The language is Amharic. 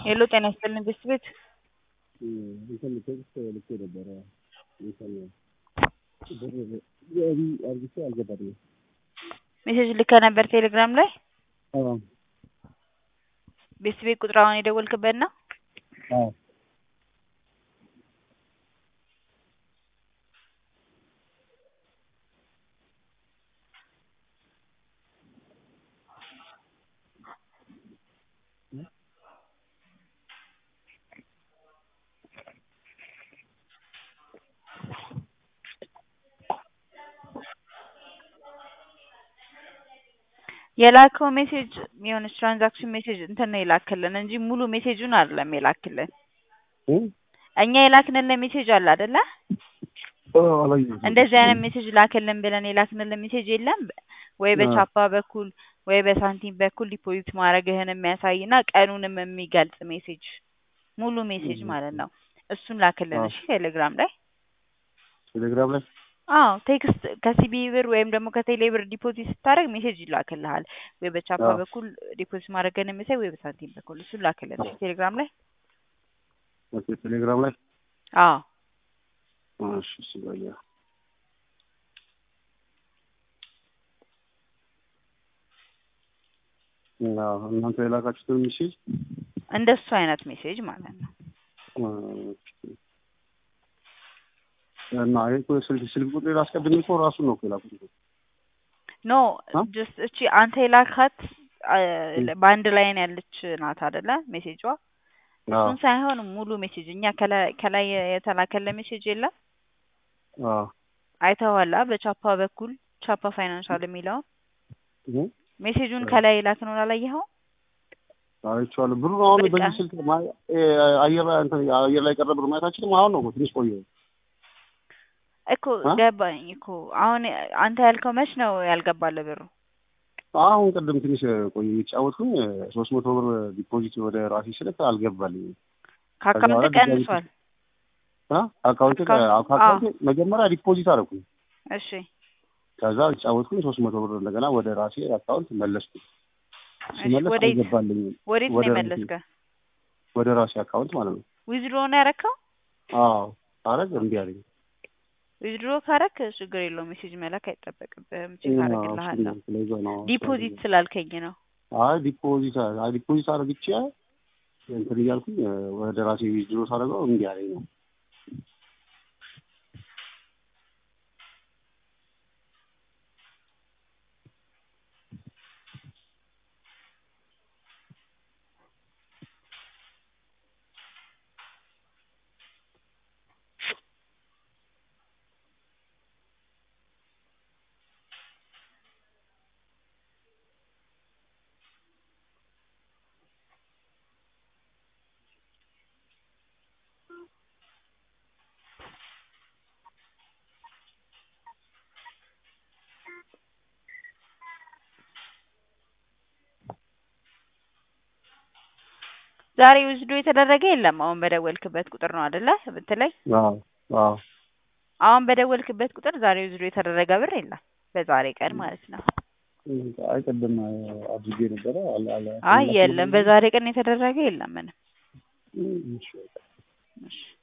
ሄሎ ጤና ይስጥልኝ ቤት ቤት እንትን ቴክስት ልኬ ነበረ እንትን ብር ገቢ አርግቼ አልገባልኝም። ሜሴጅ ልከ ነበር ቴሌግራም ላይ አዎ ቤት ቤት ቁጥር አሁን የደወልክበት ነው? አዎ የላከው ሜሴጅ የሆነች ትራንዛክሽን ሜሴጅ እንትን ነው የላክልን እንጂ ሙሉ ሜሴጁን አይደለም የላክልን። እኛ የላክንልን ሜሴጅ አለ አይደለ? አላየሁትም። እንደዚህ አይነት ሜሴጅ ላክልን ብለን የላክንልን ሜሴጅ የለም። ወይ በቻፓ በኩል ወይ በሳንቲም በኩል ዲፖዚት ማድረግህን የሚያሳይ እና ቀኑንም የሚገልጽ ሜሴጅ ሙሉ ሜሴጅ ማለት ነው። እሱን ላክልን እሺ፣ ቴሌግራም ላይ ቴሌግራም ላይ አዎ ቴክስት ከሲቢ ብር ወይም ደግሞ ከቴሌ ብር ዲፖዚት ስታደርግ ሜሴጅ ይላክልሃል። ወይ በቻፓ አዎ። በኩል ዲፖዚት ማድረግህን የሚያሳይ ወይ በሳንቲም በኩል እሱን ላክልን እሺ፣ ቴሌግራም ላይ ኦኬ፣ ቴሌግራም ላይ አዎ እሺ፣ እሺ በያ አዎ፣ እናንተ የላካችሁትን ሚሴጅ እንደሱ አይነት ሜሴጅ ማለት ነው። እና ይሄ እኮ ስልክ ስልክ ቁጥር አስቀድሜ እኮ ራሱን ነው እኮ የላኩት እኮ። ኖ አ? ጀስት እቺ አንተ የላካት አ፣ በአንድ ላይ ነው ያለች ናት አይደለ? ሜሴጇ አዎ እሱን ሳይሆን ሙሉ ሜሴጅ እኛ ከላይ ከላይ የተላከለ ሜሴጅ የለም አዎ አይተዋላ። በቻፓ በኩል ቻፓ ፋይናንሻል የሚለውን እህ ሜሴጁን ከላይ የላክነው አላየኸው? አይቼዋለሁ። ብሩን አሁን በቃ። በዚህ ስልክ ማ- እ፣ አየር ላይ እንትን አየር ላይ ቀረ ብር ማየታችንም አሁን ነው እኮ ትንሽ ቆየ። እኮ አ? ገባኝ እኮ አሁን አንተ ያልከው መች ነው ያልገባለ ብሩ? አሁን ቅድም ትንሽ ቆየ የተጫወትኩኝ ሶስት መቶ ብር ዲፖዚት ወደ ራሴ ስልክ አልገባልኝም። ከአካውንት በኋላ ድጋሚ ቀንሷል። አ? አካውንቴ አካውንት- አካውንቴ መጀመሪያ ዲፖዚት አደረኩኝ። እሺ ከዛ የተጫወትኩኝ ሶስት መቶ ብር እንደገና ወደ ራሴ አካውንት መለስኩኝ። እሺ፣ ሲመለስ ወዴት አልገባልኝም። ወዴት ነው ወደ ራሴ የመለስከው? ወደ ራሴ አካውንት ማለት ነው። ዊዝድሮ ነው ያረከው? አዎ አረግ እምቢ አለኝ። ዊዝድሮ ካረክ ችግር የለውም ሜሴጅ መላክ አይጠበቅብህም። ቼክ አዎ፣ አደርግልሃለሁ። ስለዛ ነው ዲፖዚት ስላልከኝ ነው። አይ ዲፖዚት አይ ዲፖዚት አድርግቼ እንትን እያልኩኝ ወደ ራሴ ዊዝድሮ ሳደርገው እምቢ አለኝ ነው። ዛሬ ዊዝድሮ የተደረገ የለም። አሁን በደወልክበት ቁጥር ነው አይደለ ብትለኝ፣ አዎ አዎ አሁን በደወልክበት ቁጥር ዛሬ ዊዝድሮ የተደረገ ብር የለም። በዛሬ ቀን ማለት ነው። አይ ቅድም አድርጌ ነበረ አለ አለ አይ የለም፣ በዛሬ ቀን የተደረገ የለም ምንም። እሺ እሺ